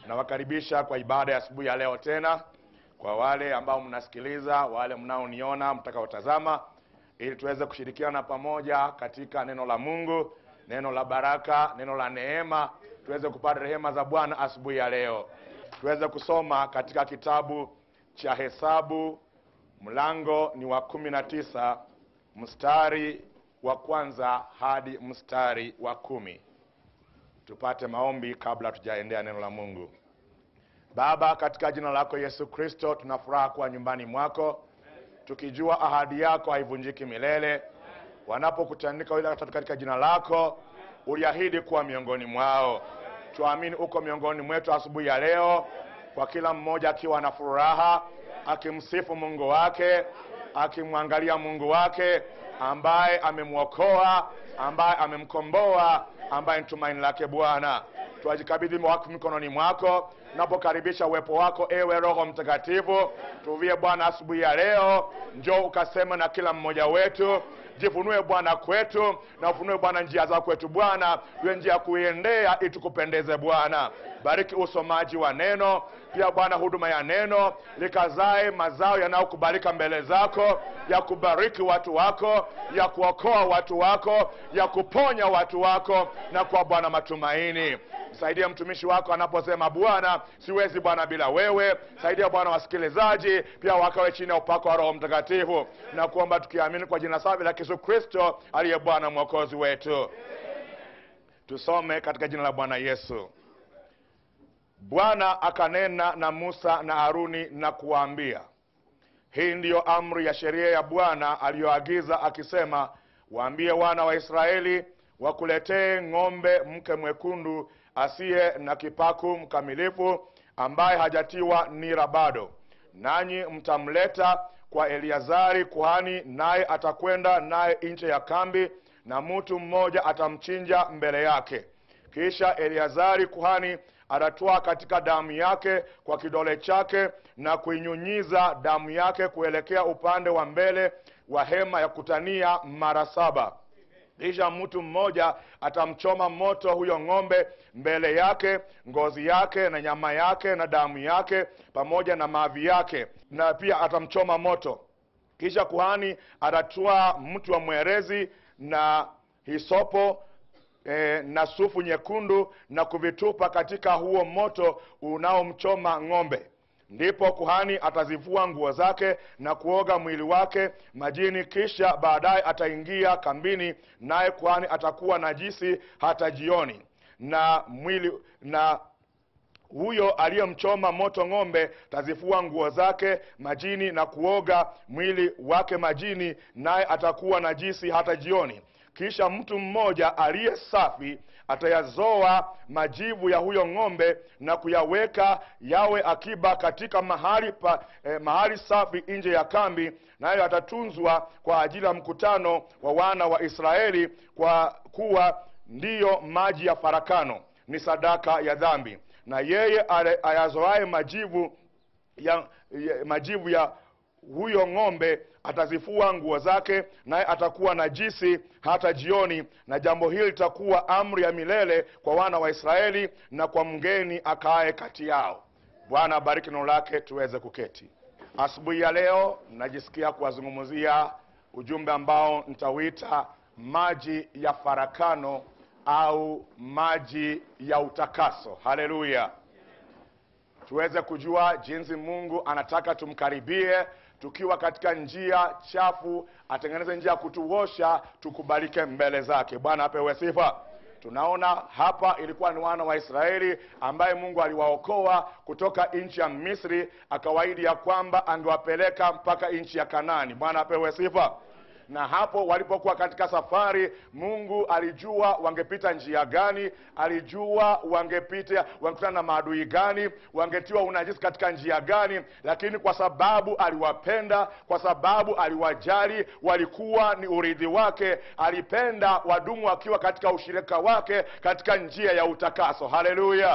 nawakaribisha kwa ibada ya asubuhi ya leo tena, kwa wale ambao mnasikiliza, wale mnaoniona, mtakaotazama, ili tuweze kushirikiana pamoja katika neno la Mungu, neno la baraka, neno la neema, tuweze kupata rehema za Bwana asubuhi ya leo. Tuweze kusoma katika kitabu cha Hesabu, mlango ni wa kumi na tisa mstari wa kwanza hadi mstari wa kumi. Tupate maombi kabla tujaendea neno la Mungu. Baba, katika jina lako Yesu Kristo, tuna furaha kuwa nyumbani mwako, tukijua ahadi yako haivunjiki milele. Wanapokutanika wale watatu katika jina lako, uliahidi kuwa miongoni mwao. Tuamini uko miongoni mwetu asubuhi ya leo, kwa kila mmoja akiwa na furaha, akimsifu Mungu wake, akimwangalia Mungu wake ambaye amemwokoa, ambaye amemkomboa, ambaye ni tumaini lake Bwana. Twajikabidhi wako mikononi mwako, napokaribisha uwepo wako, ewe Roho Mtakatifu. Tuvie Bwana asubuhi ya leo, njoo ukasema na kila mmoja wetu Jifunue Bwana kwetu na ufunue Bwana njia za kwetu Bwana, iwe njia ya kuiendea ili tukupendeze Bwana. Bariki usomaji wa neno, pia Bwana huduma ya neno likazae mazao yanayokubalika mbele zako, ya kubariki watu wako, ya kuokoa watu wako, ya kuponya watu wako na kwa Bwana matumaini. Saidia mtumishi wako anaposema Bwana, siwezi Bwana bila wewe. Saidia Bwana wasikilizaji pia wakawe chini ya upako wa Roho Mtakatifu, na kuomba tukiamini kwa jina safi la Yesu Kristo aliye Bwana mwokozi wetu. Tusome katika jina la Bwana Yesu. Bwana akanena na Musa na Haruni na kuwaambia, hii ndiyo amri ya sheria ya Bwana aliyoagiza akisema, waambie wana wa Israeli wakuletee ng'ombe mke mwekundu asiye na kipaku mkamilifu, ambaye hajatiwa nira bado, nanyi mtamleta kwa Eliazari kuhani, naye atakwenda naye nje ya kambi, na mtu mmoja atamchinja mbele yake. Kisha Eliazari kuhani atatwaa katika damu yake kwa kidole chake na kuinyunyiza damu yake kuelekea upande wa mbele wa hema ya kutania mara saba. Kisha mtu mmoja atamchoma moto huyo ng'ombe mbele yake, ngozi yake na nyama yake na damu yake pamoja na mavi yake, na pia atamchoma moto. Kisha kuhani atatwaa mtu wa mwerezi na hisopo e, na sufu nyekundu na kuvitupa katika huo moto unaomchoma ng'ombe. Ndipo kuhani atazivua nguo zake na kuoga mwili wake majini, kisha baadaye ataingia kambini, naye kuhani atakuwa najisi hata jioni. Na mwili na huyo aliyemchoma moto ng'ombe tazifua nguo zake majini na kuoga mwili wake majini, naye atakuwa najisi hata jioni. Kisha mtu mmoja aliye safi atayazoa majivu ya huyo ng'ombe na kuyaweka yawe akiba katika mahali pa, eh, mahali safi nje ya kambi, nayo atatunzwa kwa ajili ya mkutano wa wana wa Israeli, kwa kuwa ndiyo maji ya farakano, ni sadaka ya dhambi. Na yeye ayazoaye majivu ya, ya majivu ya huyo ng'ombe atazifua nguo zake, naye atakuwa najisi hata jioni. Na jambo hili litakuwa amri ya milele kwa wana wa Israeli na kwa mgeni akaaye kati yao. Bwana abariki neno lake, tuweze kuketi. Asubuhi ya leo najisikia kuwazungumzia ujumbe ambao nitauita maji ya farakano au maji ya utakaso. Haleluya! tuweze kujua jinsi Mungu anataka tumkaribie tukiwa katika njia chafu, atengeneze njia ya kutuosha tukubalike mbele zake. Bwana apewe sifa. Tunaona hapa ilikuwa ni wana wa Israeli ambaye Mungu aliwaokoa kutoka nchi ya Misri, akawaahidi ya kwamba angewapeleka mpaka nchi ya Kanaani. Bwana apewe sifa na hapo walipokuwa katika safari, Mungu alijua wangepita njia gani, alijua wangepita wangekutana na maadui gani, wangetiwa unajisi katika njia gani, lakini kwa sababu aliwapenda, kwa sababu aliwajali, walikuwa ni urithi wake, alipenda wadumu wakiwa katika ushirika wake katika njia ya utakaso. Haleluya!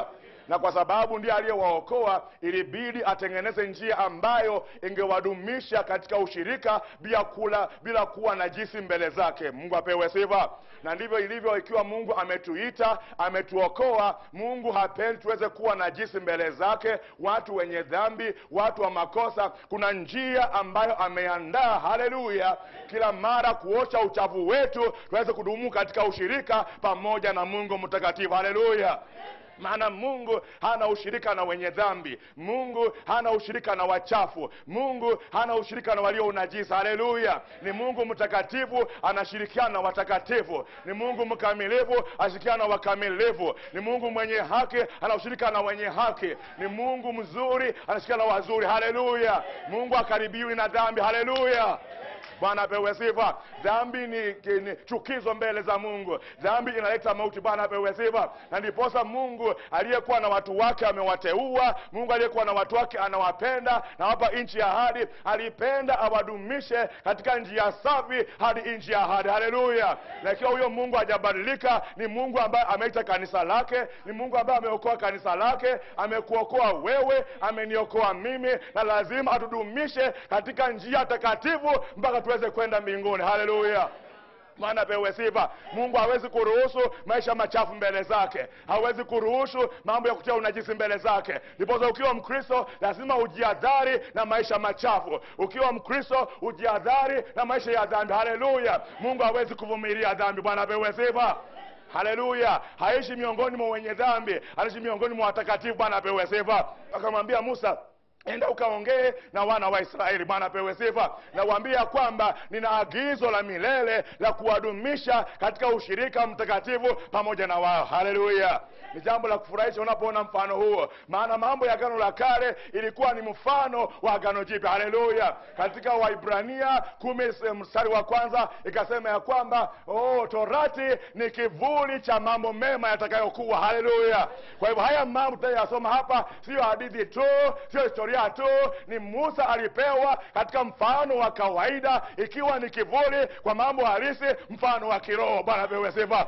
na kwa sababu ndiye aliyewaokoa ilibidi atengeneze njia ambayo ingewadumisha katika ushirika bila kula bila kuwa najisi mbele zake mungu apewe sifa na ndivyo ilivyo ikiwa mungu ametuita ametuokoa mungu hapendi tuweze kuwa najisi mbele zake watu wenye dhambi watu wa makosa kuna njia ambayo ameandaa haleluya kila mara kuosha uchafu wetu tuweze kudumu katika ushirika pamoja na mungu mtakatifu haleluya maana mungu hana ushirika na wenye dhambi mungu hana ushirika na wachafu mungu hana ushirika na walio unajisa haleluya ni mungu mtakatifu anashirikiana na watakatifu ni mungu mkamilifu anashirikiana na wakamilifu ni mungu mwenye haki anaushirika na wenye haki ni mungu mzuri anashirikiana na wazuri haleluya mungu akaribiwi na dhambi haleluya bwana apewe sifa dhambi ni, ni chukizo mbele za mungu dhambi inaleta mauti bwana apewe sifa na ndiposa mungu aliyekuwa na watu wake amewateua mungu aliyekuwa na watu wake anawapenda na wapa nchi ya ahadi alipenda awadumishe katika njia safi hadi nchi ya ahadi haleluya na ikiwa huyo mungu hajabadilika ni mungu ambaye ameita kanisa lake ni mungu ambaye ameokoa kanisa lake amekuokoa wewe ameniokoa mimi na lazima atudumishe katika njia takatifu mpaka tuweze kwenda mbinguni haleluya maana pewe sifa mungu hawezi kuruhusu maisha machafu mbele zake hawezi kuruhusu mambo ya kutia unajisi mbele zake ndiposa ukiwa mkristo lazima ujiadhari na maisha machafu ukiwa mkristo ujiadhari na maisha ya dhambi haleluya mungu hawezi kuvumilia dhambi bwana pewe sifa haleluya haishi miongoni mwa wenye dhambi anaishi miongoni mwa watakatifu bwana apewe sifa akamwambia musa enda ukaongee na wana wa israeli bwana apewe sifa na waambia kwamba nina agizo la milele la kuwadumisha katika ushirika mtakatifu pamoja na wao haleluya ni jambo la kufurahisha unapoona mfano huo maana mambo ya agano la kale ilikuwa ni mfano wa agano jipya haleluya katika waibrania kumi mstari wa kwanza ikasema ya kwamba oh, torati ni kivuli cha mambo mema yatakayokuwa haleluya kwa hivyo haya mambo tutayasoma hapa siyo hadithi tu sio historia tu ni musa alipewa katika mfano wa kawaida ikiwa ni kivuli kwa mambo halisi mfano wa kiroho bwana pewe sifa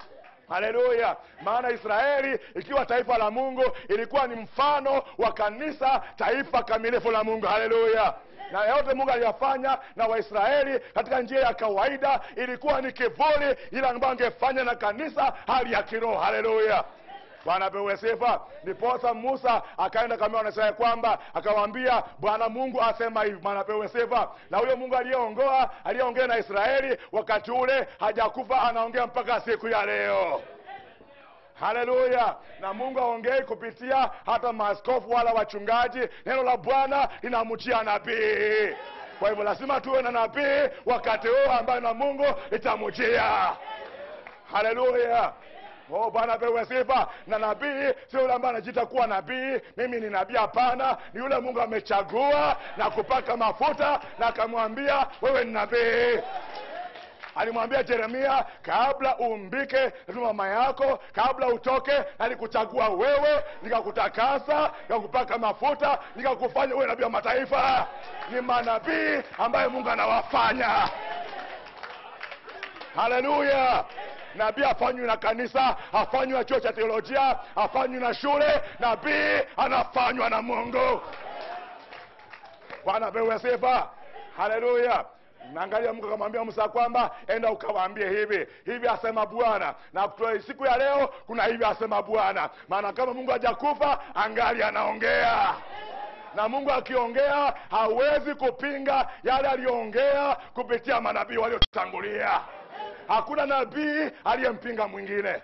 haleluya maana israeli ikiwa taifa la mungu ilikuwa ni mfano wa kanisa taifa kamilifu la mungu haleluya na yote mungu aliyafanya na waisraeli katika njia ya kawaida ilikuwa ni kivuli ile ambayo angefanya na kanisa hali ya kiroho haleluya bwana pewe sifa ndiposa musa akaenda kamea wanasema kwamba akawaambia bwana mungu asema hivi bwana pewe sifa na huyo mungu aliyeongoa aliyeongea na israeli wakati ule hajakufa anaongea mpaka siku ya leo haleluya na mungu aongei kupitia hata maaskofu wala wachungaji neno la bwana linamchia nabii kwa hivyo lazima tuwe na nabii wakati huo ambayo na mungu litamujia haleluya Oh, bwana pewe sifa na nabii sio yule ambaye anajiita kuwa nabii mimi ni nabii hapana ni yule mungu amechagua na kupaka mafuta na akamwambia wewe ni nabii alimwambia jeremia kabla uumbike lazima mama yako kabla utoke alikuchagua wewe nikakutakasa nikakupaka mafuta nikakufanya uwe nabii wa mataifa ni manabii ambayo mungu anawafanya haleluya nabii afanywi na kanisa afanywi na chuo cha teolojia afanywi na shule nabii anafanywa na mungu bwana pewe sifa haleluya naangalia mungu akamwambia musa kwamba enda ukawaambie hivi hivi asema bwana na kutoa siku ya leo kuna hivi asema bwana maana kama mungu hajakufa angali anaongea na mungu akiongea hawezi kupinga yale aliyoongea kupitia manabii waliotangulia hakuna nabii aliyempinga mwingine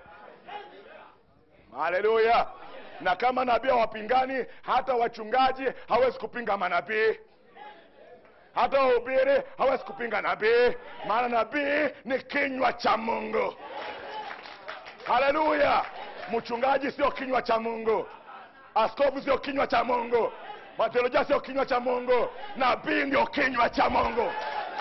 haleluya na kama nabii hawapingani hata wachungaji hawezi kupinga manabii hata wahubiri hawezi kupinga nabii maana nabii ni kinywa cha mungu haleluya mchungaji sio kinywa cha mungu askofu sio kinywa cha mungu mateolojia sio kinywa cha mungu nabii ndio kinywa cha mungu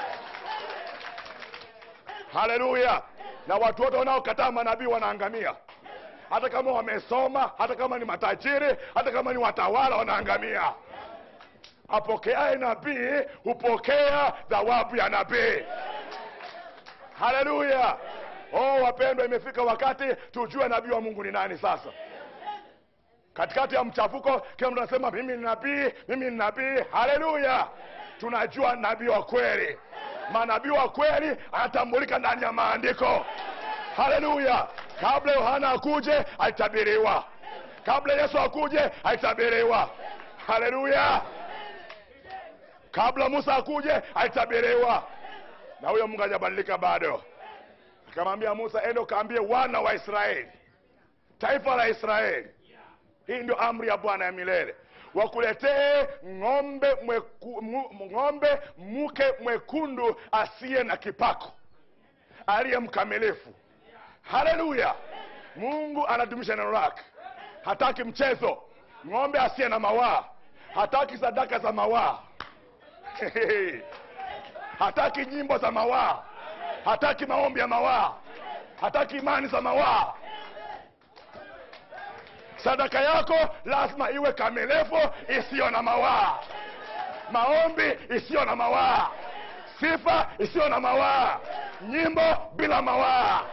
haleluya na watu wote wanaokataa manabii wanaangamia hata kama wamesoma hata kama ni matajiri hata kama ni watawala wanaangamia apokeaye nabii hupokea thawabu ya nabii haleluya oh wapendwa imefika wakati tujue nabii wa mungu ni nani sasa katikati ya mchafuko kila mtu anasema mimi ni nabii mimi ni nabii haleluya tunajua nabii wa kweli manabii wa kweli anatambulika ndani ya maandiko haleluya kabla yohana akuje alitabiriwa kabla yesu akuje alitabiriwa haleluya kabla musa akuje alitabiriwa na huyo mungu hajabadilika bado akamwambia musa ende ukaambie wana wa israeli taifa la israeli hii ndio amri ya bwana ya milele wakuletee ng'ombe mweku, mu, ng'ombe mke mwekundu asiye na kipako aliye mkamilifu haleluya mungu anadumisha neno lake hataki mchezo ng'ombe asiye na mawaa hataki sadaka za mawaa hataki nyimbo za mawaa hataki maombi ya mawaa hataki imani za mawaa sadaka yako lazima iwe kamilifu isiyo na mawaa maombi isiyo na mawaa sifa isiyo na mawaa nyimbo bila mawaa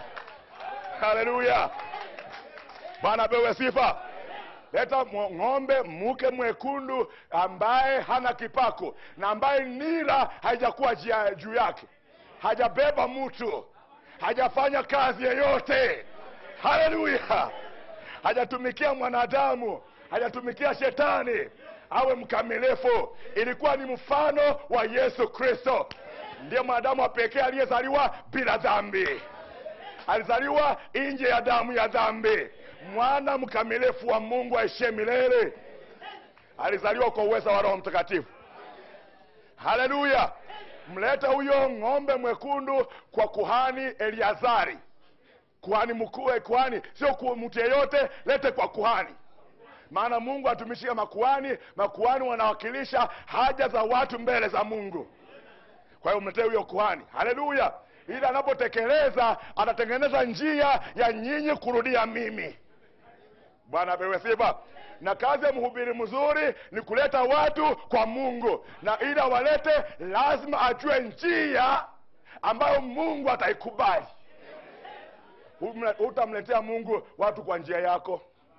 haleluya bwana apewe sifa leta mwo- ng'ombe mke mwekundu ambaye hana kipako na ambaye nira haijakuwa jia- juu yake hajabeba mtu hajafanya kazi yeyote haleluya hajatumikia mwanadamu hajatumikia shetani awe mkamilifu ilikuwa ni mfano wa yesu kristo ndiye mwanadamu wa pekee aliyezaliwa bila dhambi alizaliwa nje ya damu ya dhambi mwana mkamilifu wa mungu aishie milele alizaliwa kwa uweza wa roho mtakatifu haleluya mlete huyo ng'ombe mwekundu kwa kuhani eliazari kuhani mkuu eh, kuhani sio ku- mtu yeyote lete kwa kuhani maana mungu atumishia makuhani makuhani wanawakilisha haja za watu mbele za mungu kwa hiyo mletee huyo kuhani haleluya ili anapotekeleza atatengeneza njia ya nyinyi kurudia mimi bwana apewe sifa na kazi ya mhubiri mzuri ni kuleta watu kwa mungu na ili awalete lazima ajue njia ambayo mungu ataikubali Humle- hutamletea mungu watu kwa njia yako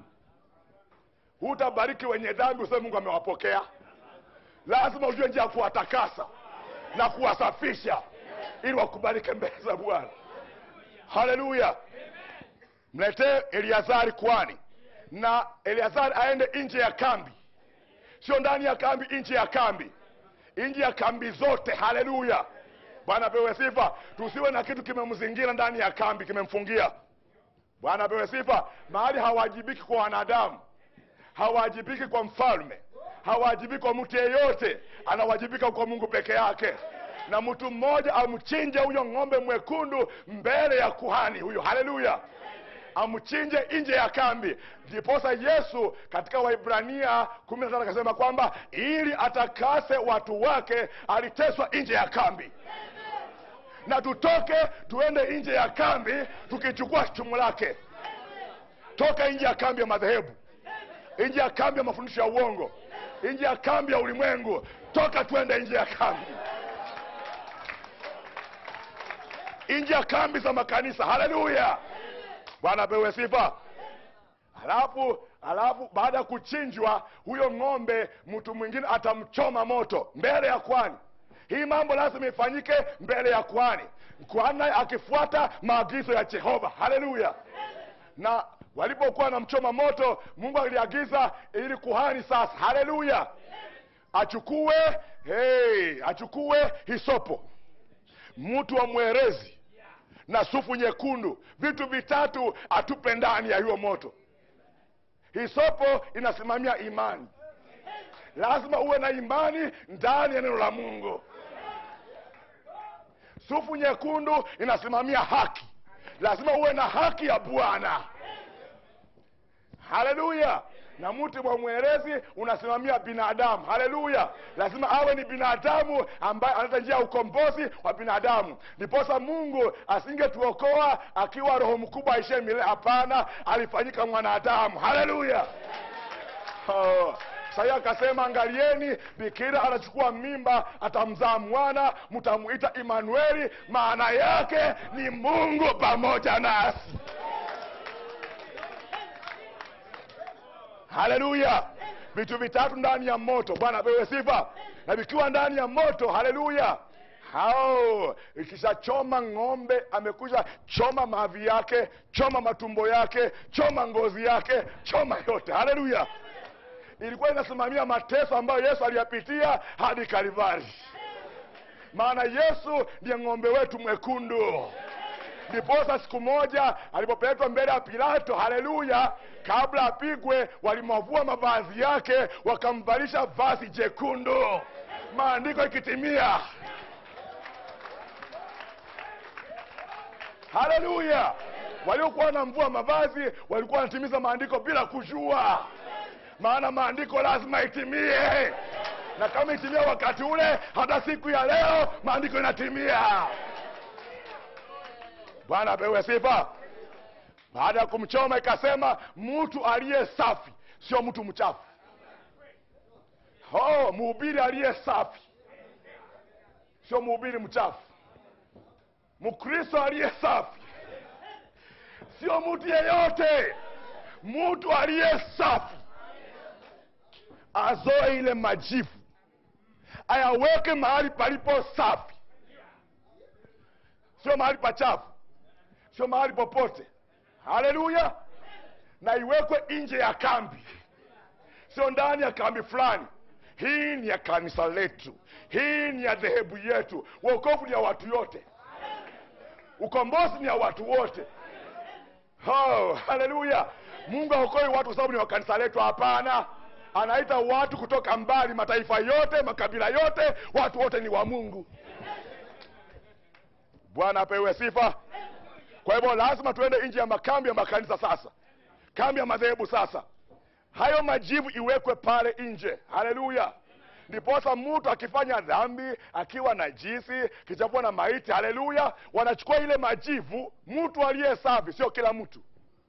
hutabariki wenye dhambi useme mungu amewapokea lazima ujue njia ya kuwatakasa na kuwasafisha ili wakubalike mbele za bwana haleluya mletee eliazari kwani na eliazari aende nje ya kambi sio ndani ya kambi nje ya kambi nje ya kambi zote haleluya bwana apewe sifa tusiwe na kitu kimemzingira ndani ya kambi kimemfungia bwana apewe sifa mahali hawajibiki kwa wanadamu hawajibiki kwa mfalme hawajibiki kwa mtu yeyote anawajibika kwa mungu peke yake na mtu mmoja amchinje huyo ng'ombe mwekundu mbele ya kuhani huyo haleluya amchinje nje ya kambi ndiposa yesu katika waibrania kumi na tatu akasema kwamba ili atakase watu wake aliteswa nje ya kambi na tutoke tuende nje ya kambi tukichukua chumu lake toka nje ya kambi ya madhehebu nje ya kambi ya mafundisho ya uongo nje ya kambi ya ulimwengu toka twende nje ya kambi nje ya kambi za makanisa haleluya bwana apewe sifa halafu halafu baada ya kuchinjwa huyo ng'ombe mtu mwingine atamchoma moto mbele ya kwani hii mambo lazima ifanyike mbele ya kwani kwani naye akifuata maagizo ya jehova haleluya na walipokuwa wanamchoma moto mungu aliagiza ili kuhani sasa haleluya achukue hey, achukue hisopo mtu wa mwerezi na sufu nyekundu vitu vitatu atupe ndani ya hiyo moto hisopo inasimamia imani lazima uwe na imani ndani ya neno la mungu sufu nyekundu inasimamia haki lazima uwe na haki ya bwana haleluya na mti wa mwerezi unasimamia binadamu haleluya lazima awe ni binadamu ambaye analeta njia ya ukombozi wa binadamu ndiposa mungu asingetuokoa akiwa roho mkubwa aishie milele hapana alifanyika mwanadamu haleluya oh. sahii akasema angalieni bikira anachukua mimba atamzaa mwana mtamuita imanueli maana yake ni mungu pamoja nasi haleluya vitu vitatu ndani ya moto bwana apewe sifa na vikiwa ndani ya moto haleluya hao ikishachoma ng'ombe amekuja choma mavi yake choma matumbo yake choma ngozi yake choma yote haleluya ilikuwa inasimamia mateso ambayo yesu aliyapitia hadi kalivari maana yesu ndiye ng'ombe wetu mwekundu ndiposa siku moja alipopelekwa mbele ya pilato haleluya kabla apigwe walimwavua mavazi yake wakamvalisha vazi jekundu maandiko ikitimia haleluya waliokuwa na mvua mavazi walikuwa wanatimiza maandiko bila kujua maana maandiko lazima itimie na kama itimia wakati ule hata siku ya leo maandiko inatimia bwana apewe sifa baada ya kumchoma ikasema mtu aliye safi sio mtu mchafu oh, mhubiri aliye safi sio mhubiri mchafu mkristo aliye safi sio mtu yeyote mtu aliye safi azoe ile majivu ayaweke mahali palipo safi sio mahali pachafu sio mahali popote haleluya na iwekwe nje ya kambi sio ndani ya kambi fulani hii ni ya kanisa letu hii ni ya dhehebu yetu wokovu ni ya watu yote ukombozi ni ya watu wote oh, haleluya mungu aokoi watu kwa sababu ni wa kanisa letu hapana anaita watu kutoka mbali mataifa yote makabila yote watu wote ni wa mungu bwana apewe sifa kwa hivyo lazima tuende nje ya makambi ya makanisa sasa kambi ya madhehebu sasa hayo majivu iwekwe pale nje haleluya ndiposa mtu akifanya dhambi akiwa na jisi kichafua na maiti haleluya wanachukua ile majivu mtu aliye safi sio kila mtu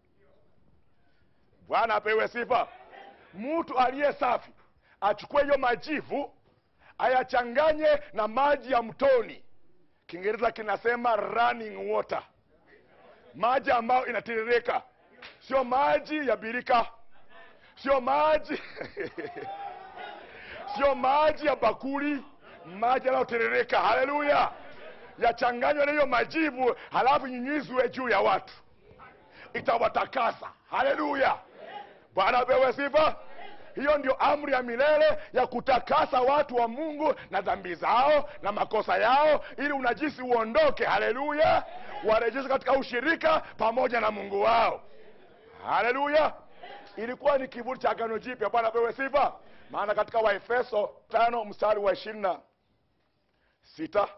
bwana apewe sifa mtu aliye safi achukue hiyo majivu ayachanganye na maji ya mtoni kiingereza kinasema running water maji ambayo inatiririka sio maji ya birika sio maji sio maji ya bakuli maji yanayotiririka haleluya yachanganywa na hiyo majivu halafu nyunyizwe juu ya watu itawatakasa haleluya bwana apewe sifa hiyo ndio amri ya milele ya kutakasa watu wa mungu na dhambi zao na makosa yao ili unajisi uondoke haleluya warejeshwe katika ushirika pamoja na mungu wao haleluya ilikuwa ni kivuli cha agano jipya bwana apewe sifa maana katika waefeso tano mstari wa ishirini na sita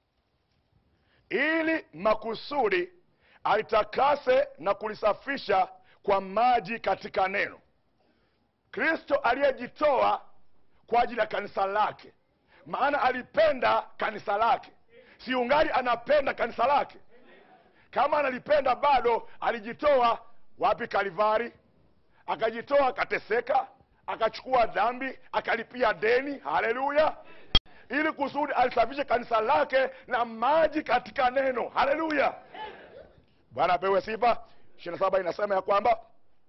ili makusudi alitakase na kulisafisha kwa maji katika neno kristo aliyejitoa kwa ajili ya kanisa lake maana alipenda kanisa lake siungali anapenda kanisa lake kama analipenda bado alijitoa wapi kalivari akajitoa akateseka akachukua dhambi akalipia deni haleluya ili kusudi alisafishe kanisa lake na maji katika neno haleluya bwana apewe sifa ishiri na saba inasema ya kwamba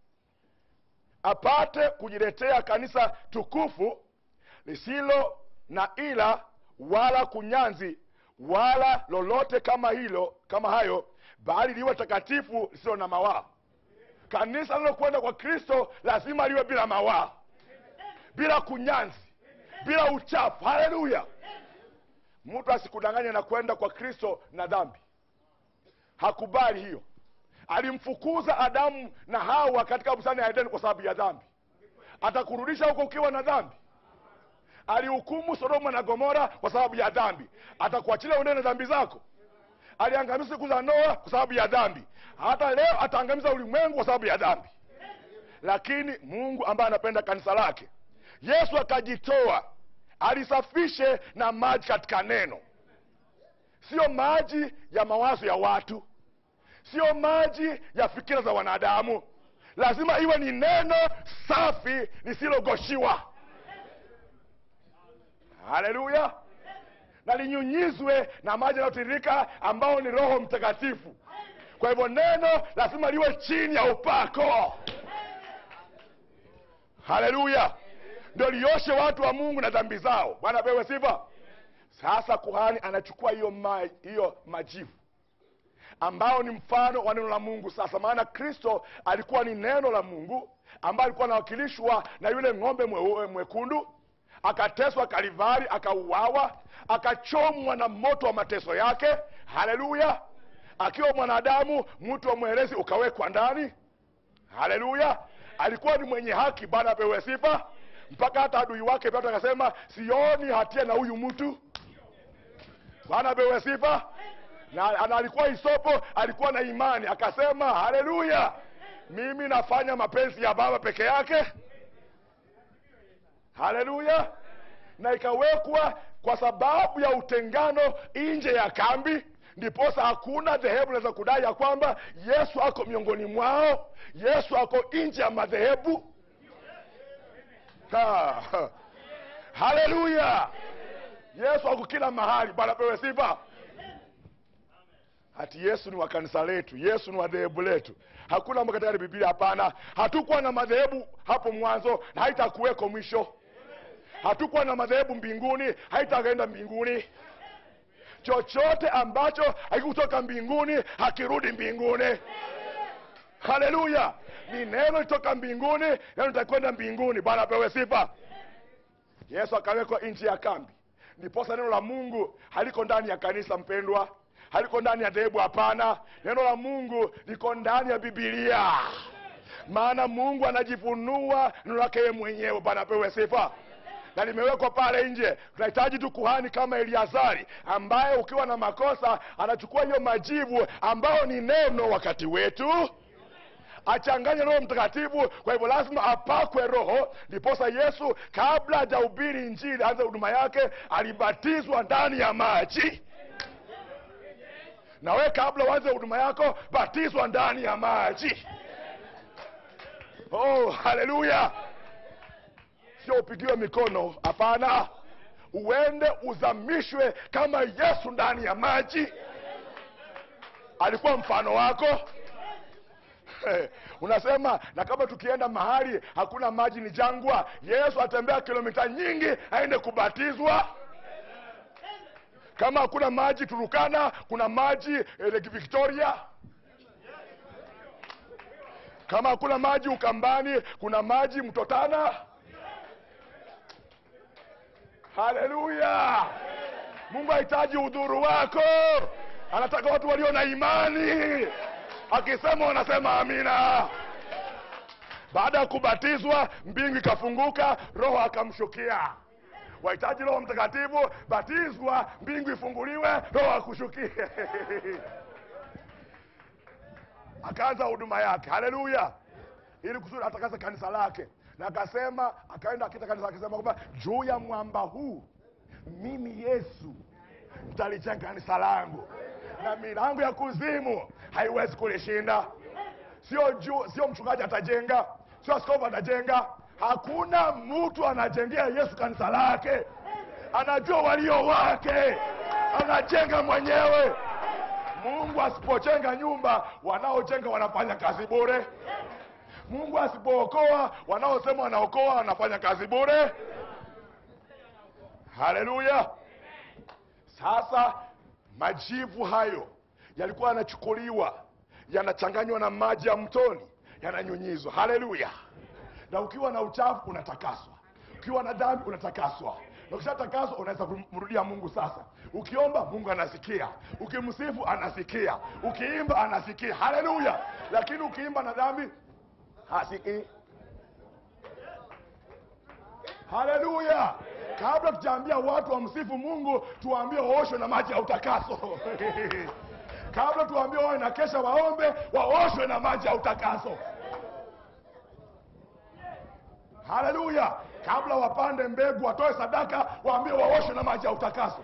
apate kujiletea kanisa tukufu lisilo na ila wala kunyanzi wala lolote kama hilo kama hayo bali liwe takatifu lisilo na mawaa kanisa lilokwenda kwa kristo lazima liwe bila mawaa bila kunyanzi bila uchafu haleluya mtu asikudanganye na kwenda kwa kristo na dhambi hakubali hiyo alimfukuza adamu na hawa katika bustani ya edeni kwa sababu ya dhambi atakurudisha huko ukiwa na dhambi alihukumu sodoma na gomora kwa sababu ya dhambi atakuachilia uendee na dhambi zako aliangamiza siku za noa kwa sababu ya dhambi hata leo ataangamiza ulimwengu kwa sababu ya dhambi lakini mungu ambaye anapenda kanisa lake yesu akajitoa alisafishe na maji katika neno sio maji ya mawazo ya watu sio maji ya fikira za wanadamu lazima iwe ni neno safi lisilogoshiwa haleluya na linyunyizwe na maji yanayotiririka ambao ni roho mtakatifu kwa hivyo neno lazima liwe chini ya upako haleluya ndio lioshe watu wa mungu na dhambi zao bwana pewe sifa sasa kuhani anachukua hiyo ma, hiyo majivu ambao ni mfano wa neno la mungu sasa maana kristo alikuwa ni neno la mungu ambaye alikuwa anawakilishwa na yule ng'ombe mwe, mwekundu akateswa kalivari akauawa akachomwa na moto wa mateso yake haleluya akiwa mwanadamu mtu wa mwerezi ukawekwa ndani haleluya alikuwa ni mwenye haki bwana apewe sifa mpaka hata adui wake pilato akasema sioni hatia na huyu mtu bwana apewe sifa na, na alikuwa isopo alikuwa na imani akasema haleluya mimi nafanya mapenzi ya baba peke yake haleluya na ikawekwa kwa sababu ya utengano nje ya kambi ndiposa hakuna dhehebu linaweza kudai ya kwamba yesu ako miongoni mwao yesu ako nje ya madhehebu Ha, ha. haleluya yesu ako kila mahali bwana pewe sifa hati yesu ni wa kanisa letu yesu ni wa dhehebu letu hakuna mambo katika biblia hapana hatukuwa na madhehebu hapo mwanzo na haitakuweko mwisho hatukuwa na madhehebu mbinguni haitakaenda mbinguni chochote ambacho hakikutoka mbinguni hakirudi mbinguni haleluya ni neno litoka mbinguni neno litakwenda mbinguni bwana apewe sifa yesu akawekwa nchi ya kambi ndiposa neno la mungu haliko ndani ya kanisa mpendwa haliko ndani ya dhehebu hapana neno la mungu liko ndani ya bibilia maana mungu anajifunua neno lake yeye mwenyewe bwana apewe sifa na limewekwa pale nje tunahitaji tu kuhani kama eliazari ambaye ukiwa na makosa anachukua hiyo majivu ambayo ni neno wakati wetu achanganye roho mtakatifu kwa hivyo lazima apakwe roho ndiposa yesu kabla hajahubiri injili aanze huduma yake alibatizwa ndani ya maji na we kabla uanze huduma yako batizwa ndani ya maji oh haleluya sio upigiwe mikono hapana uende uzamishwe kama yesu ndani ya maji alikuwa mfano wako unasema na kama tukienda mahali hakuna maji ni jangwa yesu atembea kilomita nyingi aende kubatizwa kama hakuna maji turukana kuna maji eh, lake victoria kama hakuna maji ukambani kuna maji mtotana haleluya mungu hahitaji udhuru wako anataka watu walio na imani akisema wanasema amina baada ya kubatizwa mbingu ikafunguka roho akamshukia wahitaji roho mtakatifu batizwa mbingu ifunguliwe roho akushukie akaanza huduma yake haleluya ili kusudi atakase kanisa lake na akasema akaenda akita kanisa akisema kwamba juu ya mwamba huu mimi yesu nitalijenga kanisa langu na milango ya kuzimu haiwezi kulishinda sio juu sio mchungaji atajenga sio askofu atajenga hakuna mtu anajengea yesu kanisa lake anajua walio wake anajenga mwenyewe mungu asipojenga nyumba wanaojenga wanafanya kazi bure mungu asipookoa wanaosema wanaokoa wanafanya kazi bure haleluya sasa majivu hayo yalikuwa yanachukuliwa yanachanganywa na maji ya mtoni yananyunyizwa haleluya na ukiwa na uchafu unatakaswa ukiwa na dhambi unatakaswa na ukishatakaswa unaweza kumrudia mungu sasa ukiomba mungu anasikia ukimsifu anasikia ukiimba anasikia haleluya lakini ukiimba na dhambi hasikii haleluya kabla tujaambia watu wamsifu mungu tuwaambie waoshwe na maji ya utakaso kabla tuwaambie wawe na kesha waombe waoshwe na maji ya utakaso haleluya kabla wapande mbegu watoe sadaka waambie waoshwe na maji ya utakaso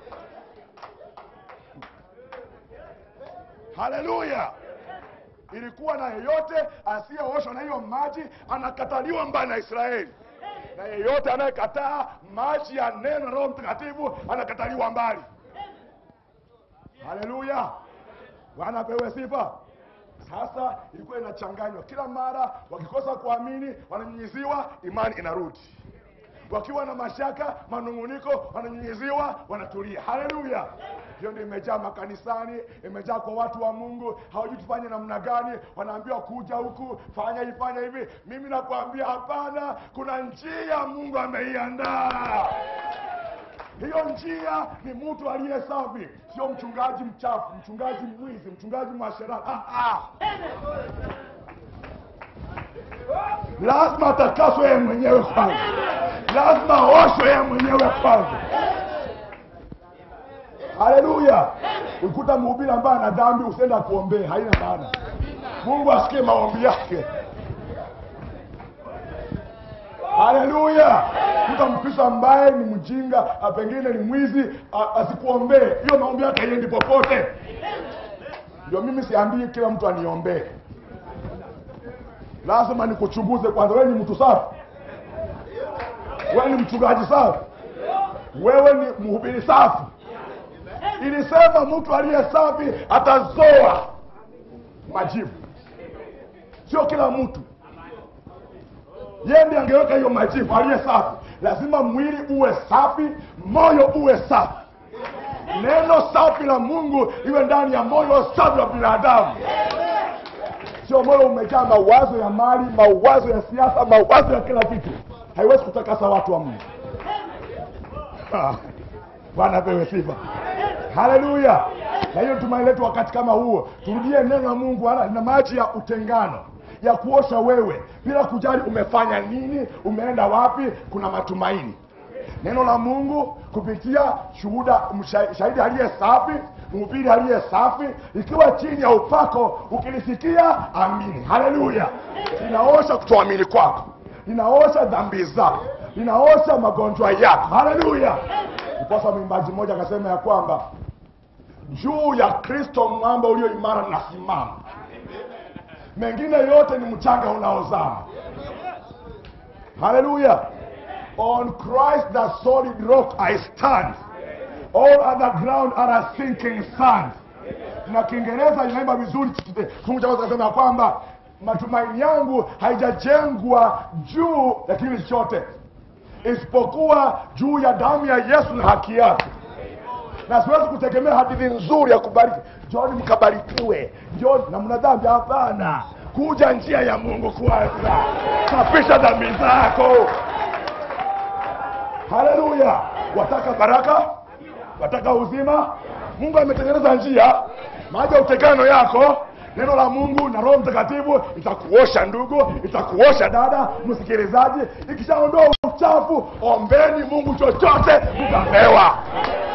haleluya ilikuwa na yeyote asiyeoshwa na hiyo maji anakataliwa mbali na israeli na yeyote anayekataa maji ya neno na roho mtakatifu anakataliwa mbali haleluya bwana apewe sifa sasa ilikuwa inachanganywa kila mara wakikosa kuamini wananyunyiziwa imani inarudi wakiwa na mashaka manung'uniko wananyunyiziwa wanatulia haleluya hiyo ndio imejaa makanisani imejaa kwa watu wa mungu hawajui tufanye namna gani wanaambiwa kuja huku fanya hii fanya hivi mimi nakwambia hapana kuna njia mungu ameiandaa hiyo njia ni mtu aliye safi sio mchungaji mchafu mchungaji mwizi mchungaji mwasherati ah, ah. lazima atakaswe yeye mwenyewe kwanza lazima aoshwe yeye mwenyewe kwanza haleluya ukuta mhubiri ambaye ana dhambi usienda kuombee haina maana mungu asikie maombi yake haleluya mtu mkristo ambaye ni mjinga a, pengine ni mwizi a- asikuombee hiyo maombi yake haiendi popote ndio mimi siambii kila mtu aniombee lazima nikuchunguze kwanza wewe ni mtu safi wewe ni mchungaji safi wewe ni mhubiri safi ilisema mtu aliye safi atazoa majivu sio kila mtu yeye ndiye angeweka hiyo majivu aliye safi lazima mwili uwe safi moyo uwe safi neno safi la mungu iwe ndani ya moyo safi wa binadamu sio moyo umejaa mawazo ya mali mawazo ya siasa mawazo ya kila kitu haiwezi kutakasa watu wa mungu Ah, bwana pewe sifa haleluya na hiyo tumaini letu wakati kama huo turudie neno la mungu wala na maji ya utengano ya kuosha wewe bila kujali umefanya nini umeenda wapi kuna matumaini neno la mungu kupitia shuhuda msha- shahidi aliye safi mhubiri aliye safi ikiwa chini ya upako ukilisikia amini haleluya linaosha kutoamini kwako linaosha dhambi zako linaosha magonjwa yako haleluya ndiposa mwimbaji mmoja akasema ya kwamba juu ya kristo mwamba ulio imara nasimama mengine yote ni mchanga unaozama haleluya on christ the solid rock i stand all other ground are a sinking sand na kiingereza inaimba vizuri fungu cha kwanza kasema ya kwamba matumaini yangu haijajengwa juu ya kitu chochote isipokuwa juu ya damu ya yesu na haki yake na siwezi kutegemea hadithi nzuri ya kubariki njoni mkabarikiwe njoni na mna dhambi hapana kuja njia ya mungu kwanza safisha dhambi zako haleluya wataka baraka wataka uzima mungu ametengeneza njia maji ya utekano yako neno la mungu na roho mtakatifu itakuosha ndugu itakuosha dada msikilizaji ikishaondoa uchafu ombeni mungu chochote mtapewa